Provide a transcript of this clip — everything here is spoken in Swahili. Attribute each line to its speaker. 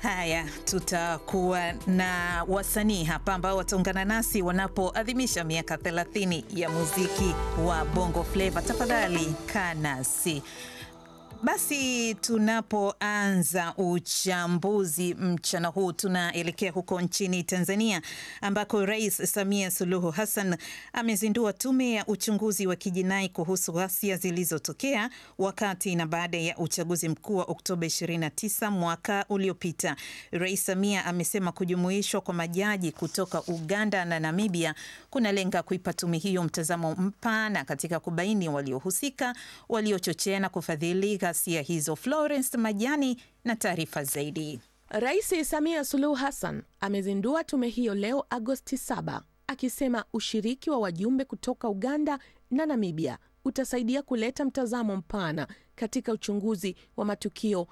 Speaker 1: Haya, tutakuwa na wasanii hapa ambao wataungana nasi wanapoadhimisha miaka 30 ya muziki wa Bongo Flava. Tafadhali kaa nasi. Basi tunapoanza uchambuzi mchana huu, tunaelekea huko nchini Tanzania ambako Rais Samia Suluhu Hassan amezindua tume ya uchunguzi wa kijinai kuhusu ghasia zilizotokea wakati na baada ya uchaguzi mkuu wa Oktoba 29 mwaka uliopita. Rais Samia amesema kujumuishwa kwa majaji kutoka Uganda na Namibia kunalenga kuipa tume hiyo mtazamo mpana katika kubaini waliohusika, waliochochea na kufadhili ghasia hizo. Florence Majani na taarifa zaidi.
Speaker 2: Rais Samia Suluhu Hassan amezindua tume hiyo leo Agosti 7 akisema ushiriki wa wajumbe kutoka Uganda na Namibia utasaidia kuleta mtazamo mpana katika uchunguzi wa matukio